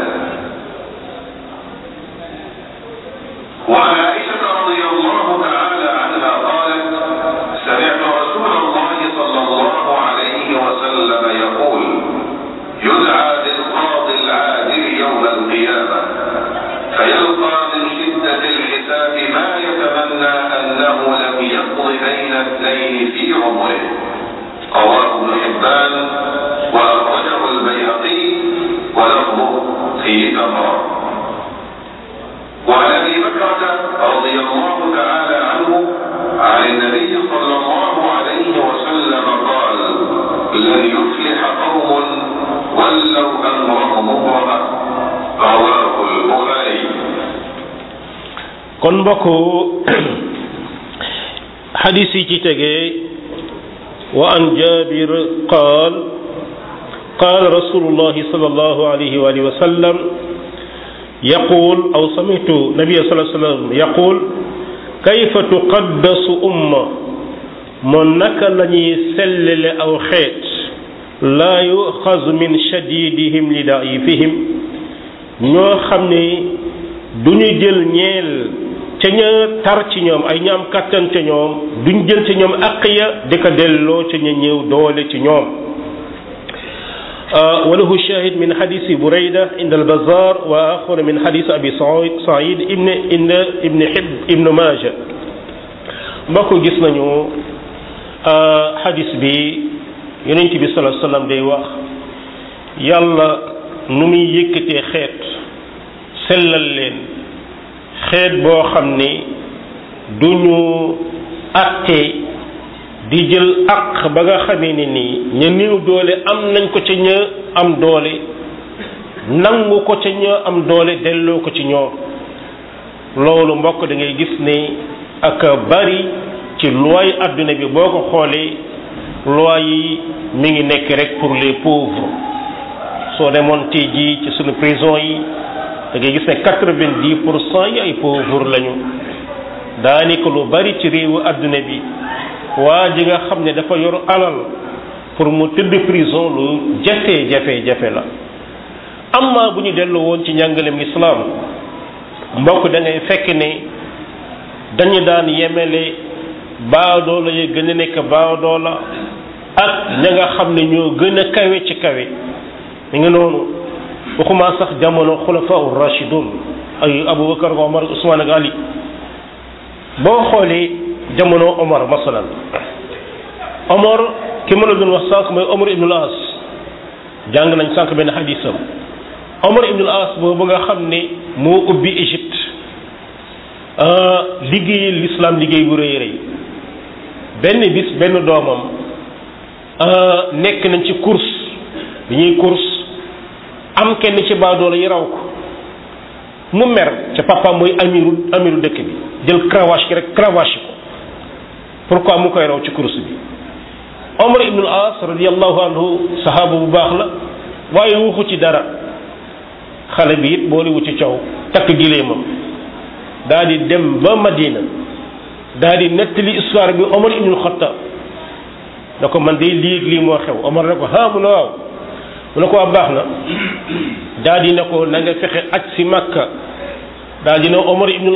وعن عائشة رضي الله تعالى عنها قالت سمعت رسول الله صلى الله عليه وسلم يقول يدعى للقاضي العادل يوم القيامة فيلقى من شدة الحساب ما يتمنى أنه لم يقض بين اثنين في عمره رواه ابن حبان وأخرجه البيهقي ولفظه في تمره وعن ابي بكرة رضي الله تعالى عنه عن النبي صلى الله عليه وسلم قال لن يفلح قوم ولوا امرهم امرأة رواه البخاري kon mbokk xadis yi ci tegee wa an jabir qaal qaal rasulullahi sallallahu alayhi wa alihi wa sallam يقول أو سمعت النبي صلى الله عليه وسلم يقول كيف تقدس أمة من نك لني سلل أو خيت لا يؤخذ من شديدهم لضعيفهم ñoo xam ne du ñu jël ñeel ca ña tar ci ñoom ay ñaam kàttan ca ñoom duñ jël ci ñoom àq ya di ko delloo ca ña ñëw doole ci ñoom وله شاهد من حديث بريدة عند البزار وآخر من حديث أبي سعيد ابن ابن ابن حب ابن ماجه mbokk gis nañu xadis bi yonent bi sallallahu alayhi wasallam day wax yàlla nu muy yëkkatee xeet sellal leen xeet boo xam ni duñu àtte di jël àq ba nga xamee ne nii ña néew doole am nañ ko ca ña am doole nangu ko ca ña am doole delloo ko ci ñoom loolu mbokk da ngay gis ne ak bari ci loi adduna bi boo ko xoolee loi yi mi ngi nekk rek pour les pauvres soo demoon tey jii ci suñu prison yi da ngay gis ne quatre-vingt-dix pour cent yi ay pauvres lañu daanaka lu bari ci réewu adduna bi waa ji nga xam ne dafa yor alal pour mu tëdd prison lu jafe jafe jafe la amma bu ñu dellu woon ci njàngalem islam mbokk da ngay fekk ne dañu daan yemele baadoola ya gën a nekk baadoola ak ña nga xam ne ñoo gën a kawe ci kawe mi ngi noonu waxuma sax jamono xulafa ur rashidun ay abubakar omar usman ak ali boo xoolee jamono omar masalan omar ki ma la doon wax sànq mooy omar ibnul as jàng nañ sànq benn xadisam omar ibnul as boobu nga xam ne moo ubbi égypte liggéeyal l'islam liggéey bu rëy rëy benn bis benn doomam nekk nañ ci course bi ñuy course am kenn ci baadoola yi raw ko mu mer ca papa mooy amiru amiru dëkk bi jël cravache ki rek cravache ko pourquoi mu koy raw ci course bi Omar ibnul As radiallahu anhu sahaaba bu baax la waaye waxu ci dara xale bi it boole wu ci caw takk gileemam daa di dem ba Madina daa di nettali histoire bi Omar ibnul Xattaab da ko man day lii lii moo xew Omar ne ko ah mu ne waaw mu ne ko waa baax na daa di ne ko na nga fexe aj si Makka daa di ne Omar ibnul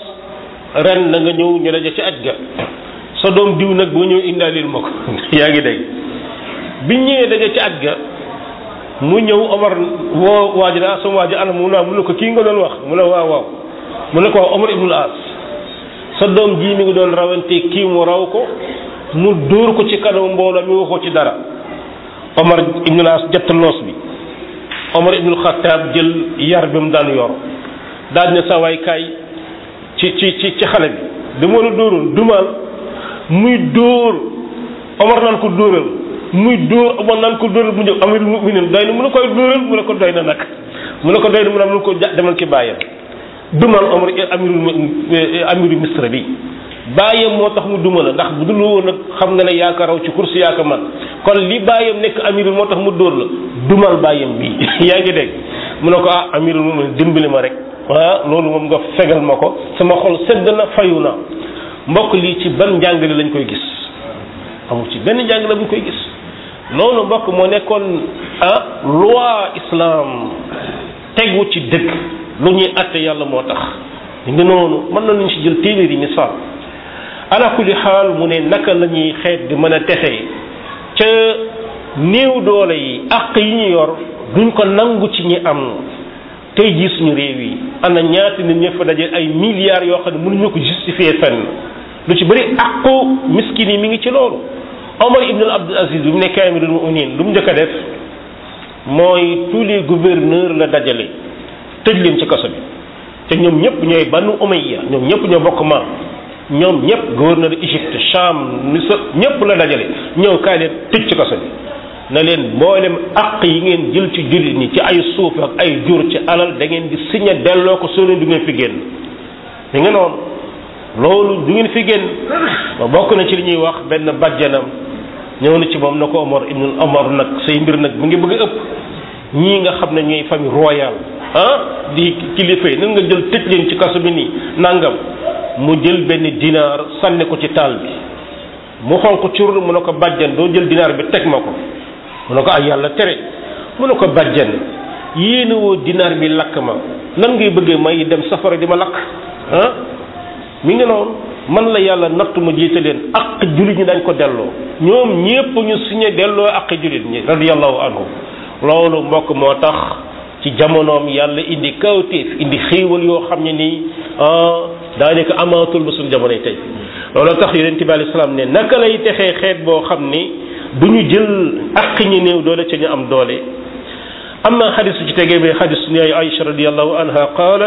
As ren na nga ñëw ñu daje ci aj ga sa doom diw nag boo ñëw indaalil ma ko yaa ngi dégg biñ ñëwee daje ci aj ga mu ñëw Omar woo waa ji daa sama waa ji anam mu naa mu ne ko kii nga doon wax mu ne waaw waaw mu ne ko Omar ibnul As sa doom ji mi ngi doon rawante kii mu raw ko mu dóor ko ci kanam mbooloo mi waxoo ci dara Omar ibnul As jett loos bi Omar ibnul Xattaab jël yar bi mu daan yor daal ne sa waay kaay ci ci ci ci xale bi dama la dóoroon dumaal muy dóor Omar naan ko dóoral muy dóor Omar naan ko dóoral mu ñëw amirul muminin doy na mu ne koy dóoral mu ne ko doy na nag mu ne ko doy na mu ne mu ne ko demal ki bàyyam dumal Omar amirul amiru misra bi bàyyam moo tax mu duma la ndax bu dul woon nag xam nga ne yaa ko raw ci course yaa ko man kon li bàyyam nekk amirul moo tax mu dóor la dumal bàyyam bi yaa ngi dégg mu ne ko ah amirul muminin dimbali ma rek ah loolu moom nga fegal ma ko sama xol sedd na fayu na mbokk lii ci ban njàngale lañ koy gis amul ci benn njàngale buñ koy gis loolu mbokk moo nekkoon ah loi islam tegu ci dëgg lu ñuy atte yàlla moo tax ñu ngi noonu mën na nañ ci jël téeméeri misaal ala kulli xaal mu ne naka la ñuy xeet di mën a texee ca néew doole yi àq yi ñu yor duñ ko nangu ci ñi am tey jii suñu réew yi ana ñaata nit ña fa daje ay milliards yoo xam ne mënuñu ko justifier fenn lu ci bëri àqu miskin yi mi ngi ci loolu Omar ibn Abdul Aziz bi mu nekkee amirul mu'minin lu mu njëkk a def mooy tous les gouverneurs la dajale tëj leen ci kaso bi te ñoom ñëpp ñooy banu Umayya ñoom ñëpp ñoo bokk maam ñoom ñëpp gouverneur Égypte Cham Misr ñëpp la dajale ñëw kaay leen tëj ci kaso bi na leen mboolem àq yi ngeen jël ci jullit ñi ci ay suuf ak ay jur ci alal da ngeen di signé delloo ko soo leen du ngeen fi génn da nga noonu loolu du ngeen fi génn ba bokk na ci li ñuy wax benn bàjjanam ñëw na ci moom na ko Omar ibn Omar nag say mbir nag mu ngi bëgg a ëpp ñii nga xam ne ñooy famille royale ah di kilifa yi nan nga jël tëj leen ci kaso bi nii nangam mu jël benn dinaar sànni ko ci taal bi mu xonq cur mu ne ko bàjjan doo jël dinaar bi teg ma ko mu ne ko ay yàlla tere mu ne ko bàjjan yéene woo dinaar bi lakk ma nan ngay bëggee may dem safara di ma lakk ah mi ngi noonu man la yàlla nattu ma jiite leen ak jullit ñi dañ ko delloo ñoom ñépp ñu signé delloo ak jullit ñi radiyallahu anhu loolu mbokk moo tax ci jamonoom yàlla indi kawtéef indi xéewal yoo xam ne nii daanaka amaatul ba suñu jamonoy tey loolu tax yonent bi alayhi salaam ne naka lay texee xeet boo xam ni du ñu jël ak ñi néew doole ca ñu am doole amma xadis su ci tegee bi xadis suñu yaay Aïcha radiyallahu anha qaalat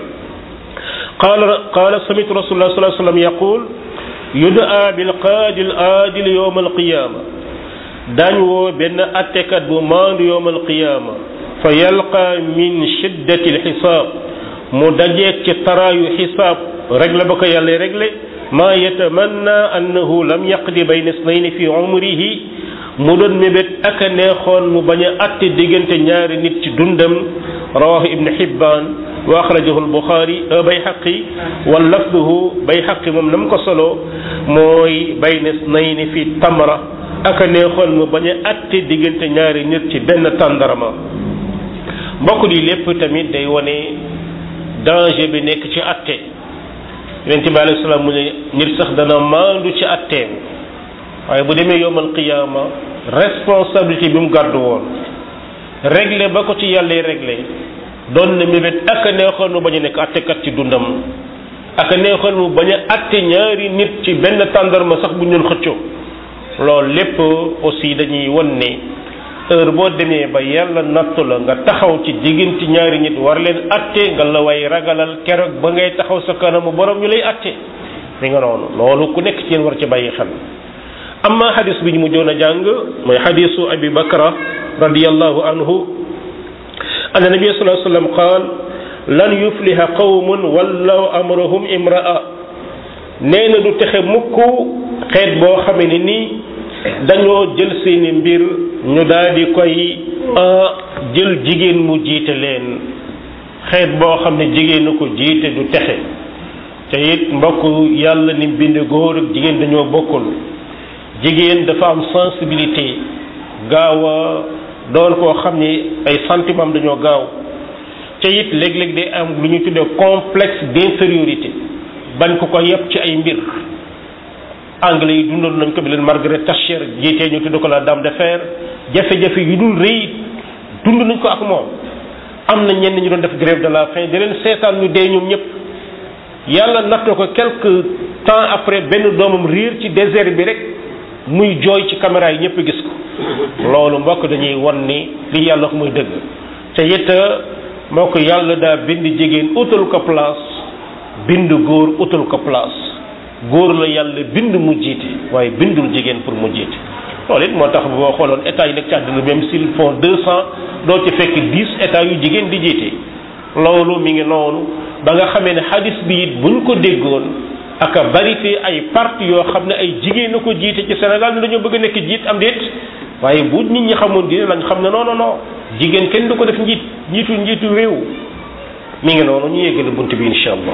qaala qaala samitu rasulullah sallallahu alayhi wa sallam yaqul yudaa bil qaadi al aadil yowm al qiyaama daañ woo benn attekat bu maandu yowm al qiyaama fa yalqa min shiddati al xisaab mu dajeeg ci taraayu xisaab régle ba ko yàlla régle maa yatamanna annahu lam yaqdi bayna isnayni fi umrihi mu doon mébét ak a neexoon mu bañ a atte diggante ñaari nit ci dundam rawahu ibn Hibbaan wa axrajahu al-Buxaari Bayhaqi wa lafduhu Bayhaqi moom na mu ko solo mooy bayna isnayni fi tamra ak a neexoon mu bañ a atte diggante ñaari nit ci benn tàndarama mbokk di lépp tamit day wane danger bi nekk ci atte yonent bi alayhi salaam mu ne nit sax dana maandu ci atteem waaye bu demee yowmal qiyaama responsabilité bi mu gàddu woon réglé ba ko ci yàlla réglé doon na mébét ak a neexoon mu bañ a nekk attekat ci dundam ak a neexoon mu bañ a atte ñaari nit ci benn tàndarma sax bu ñu doon xëccoo loolu lépp aussi dañuy won ne heure boo demee ba yàlla nattu la nga taxaw ci diggante ñaari nit war leen atte nga la way ragalal keroog ba ngay taxaw sa kanamu borom ñu lay atte mi nga noonu loolu ku nekk ci yéen war ci bàyyi xel amma xadis bi ñu mujjoon a jàng mooy xadisu abi bakra radiallahu anhu anna nabi sallallahu alayhi wasallam qaal lan yufliha qawmun wallaw amrahum imra'a nee na du texe mukk xeet boo xamee ne nii dañoo jël seeni mbir ñu daal di koy jël jigéen mu jiite leen xeet boo xam ne jigéen na ko jiite du texe te it mbokk yàlla ni bind góor ak jigéen dañoo bokkul jigéen dafa am sensibilité gaaw a doon koo xam ni ay sentiment dañoo gaaw te it léeg-léeg day am lu ñu tuddee complexe d'infériorité bañ ko ko yëpp ci ay mbir anglais yi dundoon nañ ko bi leen Margaret Thatcher jiitee ñu tudd ko la dame de fer jafe-jafe yu dul rëy dund nañ ko ak moom am na ñenn ñu doon def grève de la faim di leen seetaan ñu dee ñoom ñëpp yàlla nattoo ko quelque temps après benn doomam riir ci désert bi rek muy jooy ci caméra yi ñëpp gis ko loolu mbokk dañuy won ni li yàlla wax muy dëgg te it mbokk yàlla daa bind jigéen utal ko place bind góor utal ko place góor la yàlla bind mu jiite waaye bindul jigéen pour mu jiite loolu it moo tax boo xooloon état yi nekk ci àdduna même s'ils font deux cent doo ci fekk dix états yu jigéen di jiite loolu mi ngi noonu ba nga xamee ne hadis bi it buñ ko déggoon ak a bari fi ay parti yoo xam ne ay jigéen a ko jiite ci Sénégal ne dañoo bëgg a nekk jiit am déet waaye bu nit ñi xamoon dina lañ xam ne non non non jigéen kenn du ko def njiit njiitu njiitu réew mi ngi noonu ñu yeggale bunt bi incha allah.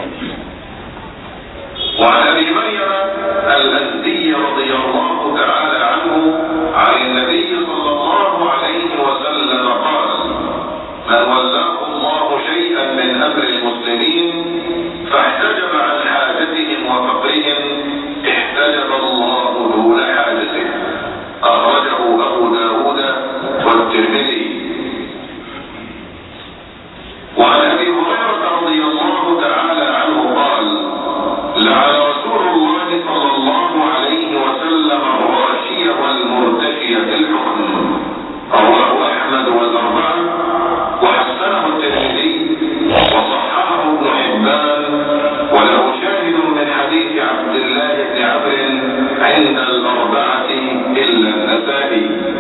وعن ابي مريم الازدي رضي الله تعالى عنه عن النبي صلى الله عليه وسلم قال من ولاه الله شيئا من امر المسلمين فاحتجب عن حاجتهم وفقرهم احتجب الله دون حاجته اخرجه ابو داود والترمذي وعن ابي هريره رضي الله تعالى عنه قال لعن رسول الله صلى الله عليه وسلم الراشي والمرتشي في الحكم رواه احمد والاربعه وحسنه الترمذي وصححه ابن حبان وله شاهد من حديث عبد الله بن عمرو عند الاربعه الا النسائي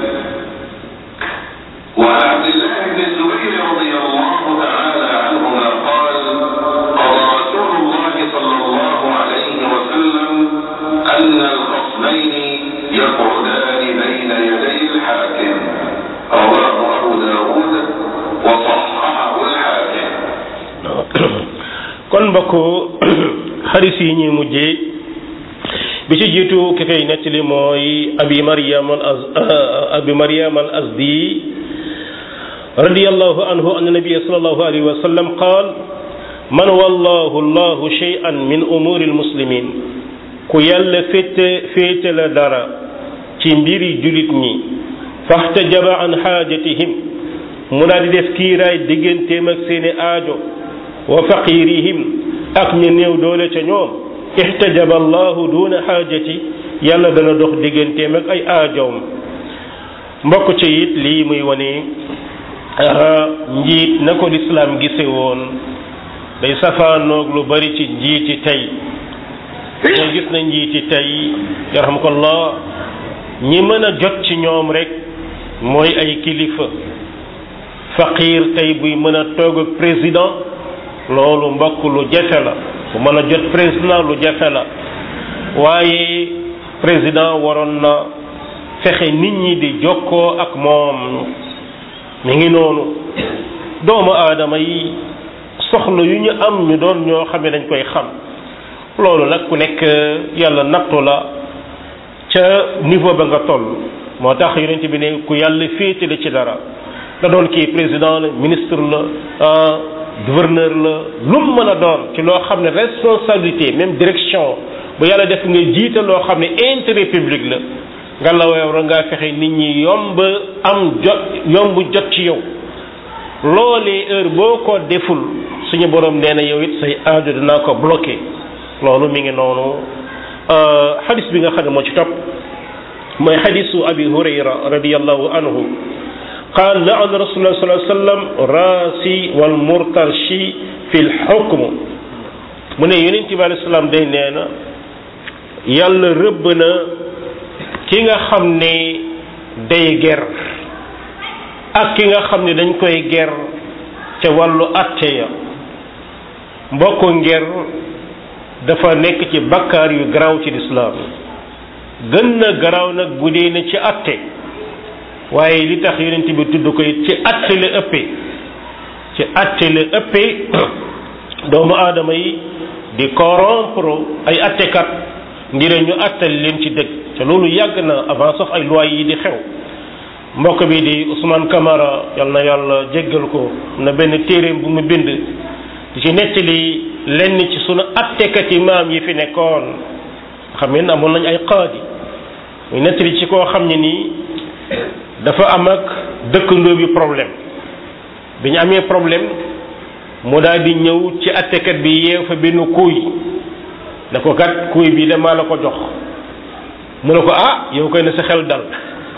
وعن عبد الله بن الزبير رضي الله تعالى عنهما قال قضى رسول الله صلى الله عليه وسلم أن الخصمين يقعدان بين يدي الحاكم رواه أبو داود وصححه الحاكم kon mbokk xaris yi ñuy mujjee bi ci jiitu ki koy nettali mooy abi mariam al az abi mariam al azdi radiyallahu anhu anna nabiyya sallallahu alayhi wa sallam qaal man wallahu allahu shay'an min umuri almuslimin ku yàlla féete féete la dara ci mbiri julit ñi faxtajaba an xaajatihim mu daal di def kiiraay digganteem ak seeni aajo wa faqirihim ak ñu néew doole ca ñoom ihtajaba allahu duna xaajati yàlla dana dox digganteem ak ay aajoom mbokk ci it lii muy wane njiit na ko lislaam gise woon day safaanoog lu bari ci njiiti tey ñoo gis na njiiti tey yarhamkallah ñi mën a jot ci ñoom rek mooy ay kilifa faqir tey buy mën a toog ak président loolu mbokk lu jafe la bu mën a jot président lu jafe la waaye président waroon na fexe nit ñi di jokkoo ak moom mi ngi noonu doomu aadama yi soxla yu ñu am ñu doon ñoo xam ne dañ koy xam loolu nag ku nekk yàlla nattu la ca niveau ba nga toll moo tax yonent bi ne ku yàlla féetale ci dara da doon kii président la ministre la gouverneur la lu mu mën a doon ci loo xam ne responsabilité même direction bu yàlla def nga jiite loo xam ne intérêt public la nga la war ngaa fexe nit ñi yomb am jot yomb jot ci yow loolee heure boo ko deful suñu borom nee na yow it say aajo dinaa ko bloqué loolu mi ngi noonu xadis bi nga xam ne moo ci topp mooy xadisu abi hurayra radiallahu anhu qaal laana rasulullah sallallahu alayhi wasallam raasi wal murtarshi fi l xukm mu ne yonent bi alayhi salaam day nee na yàlla rëbb na ki nga xam ne day ger ak ki nga xam ne dañ koy ger ca wàllu atte ya mbokk nger dafa nekk ci bakkaar yu garaaw ci lislaam gën na garaaw nag bu dee ne ci atte waaye li tax yonent bi tudd ko it ci atte la ëppee ci atte la ëppee doomu aadama yi di corrompre ay attekat ngir ñu attal leen ci dëgg te loolu yàgg na avant sax ay loi yi di xew mbokk bi di Ousmane Camara yal na yàlla jéggal ko na benn téeréem bu mu bind di ci nettali lenn ci sunu attekat yi maam yi fi nekkoon xam ngeen amoon nañ ay qaadi muy nettali ci koo xam ne nii dafa am ak dëkkandoo bi problème bi ñu amee problème mu daal di ñëw ci attekat bi yeew fa benn kuuy ne ko kat kuuy bi damaa la ko jox mu ne ko ah yow koy na sa xel dal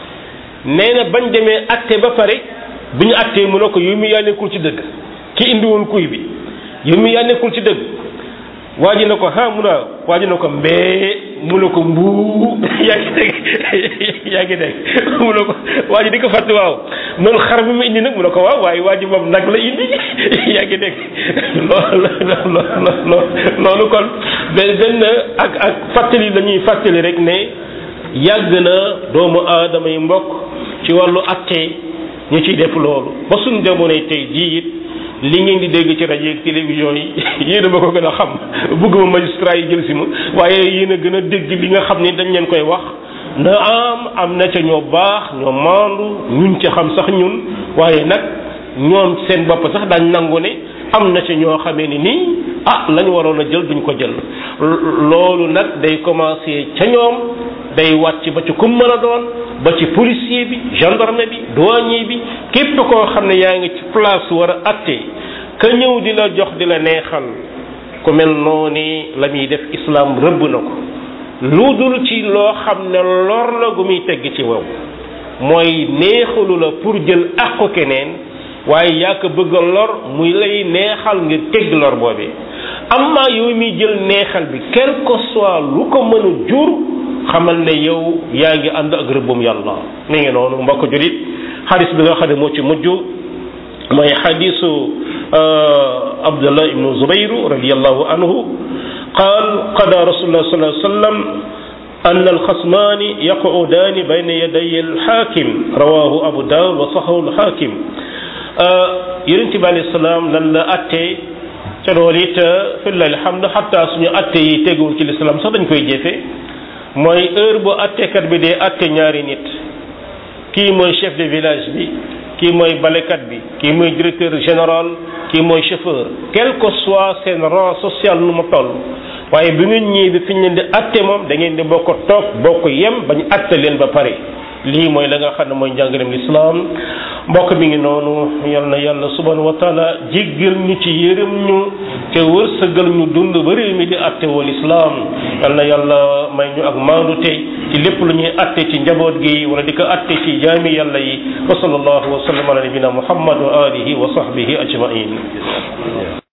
nee na bañ demee atte ba pare bi ñu attee mu ne ko yow mi yaa nekkul ci dëgg ki indi woon kuuy bi yow mi yaa nekkul ci dëgg waa ji na ko ah mu ne waa ji na ko mbee mu ne ko mbuu yaa ngi dégg yaa ngi dégg mu ne ko waa ji di ko fàtte waaw noonu xar bi mu indi nag mu ne ko waaw waaye waa ji moom nag la indi yaa ngi dégg loolu loolu loolu kon benn benn ak ak fàttali la ñuy fàttali rek ne yàgg na doomu aadama yi mbokk ci wàllu atte ñu ciy def loolu ba suñ jamonoy tey jii it li ngeen di dégg ci rajo ak télévision yi yéen a ma ko gën a xam bëgguma magistrat yi jël si ma waaye yéen a gën a dégg li nga xam ni dañ leen koy wax na am am na ca ñoo baax ñoo maandu ñun ca xam sax ñun waaye nag ñoom seen bopp sax daañ nangu ne am na ca ñoo xamee ni nii ah la ñu waroon a jël duñ ko jël loolu nag day commencé ca ñoom day wàcc ba ci kum mën a doon ba ci policier bi gendarme bi douanier bi képp koo xam ne yaa ngi ci place war a atte ka ñëw di la jox di la neexal ku mel noonu la muy def islam rëbb na ko lu dul ci loo xam ne lor la gu muy tegg ci wow mooy neexalu la pour jël àqu keneen waaye yaa ko bëgg a lor muy lay neexal ngir tegg lor boobee amma yow muy jël neexal bi quel que soit lu ko mën a jur xamal ne yow yaa ngi ànd ak rëbbum yàlla mi ngi noonu mbokk julit xadis bi nga xam ne moo ci mujj mooy xadisu abdullah ibnu zubayru radiallahu anhu qaal qada rasulullah sallallahu alayhi wa sallam أن الخصمان يقعدان بين يدي الحاكم رواه أبو داود وصححه الحاكم yonent bi alayhi salaam lan la attee ca loolu it fillahi alhamdu xatta suñu atte yi teguwul ci lislaam sax dañ koy jëfe mooy heure bu attekat bi dee atte ñaari nit kii mooy chef de village bi kii mooy balekat bi kii mooy directeur général kii mooy chauffeur quel que soit seen rang social nu mu toll waaye bi ngeen ñëwee bi fi ñu leen di atte moom da ngeen di bokk toog bokk yem bañ atte leen ba pare lii mooy la nga xam ne mooy njàngaleem lislaam mbokk mi ngi noonu yal na yàlla subhanahu wa taala jéggal ñu ci yërëm ñu te wërsëgal ñu dund ba réew mi di atte wal islaam yal na yàlla may ñu ak maandu tey ci lépp lu ñuy atte ci njaboot gi wala di ko atte ci jaami yàlla yi wa sallallahu wa sallam ala nabina muhammad wa alihi wa sahbihi ajmain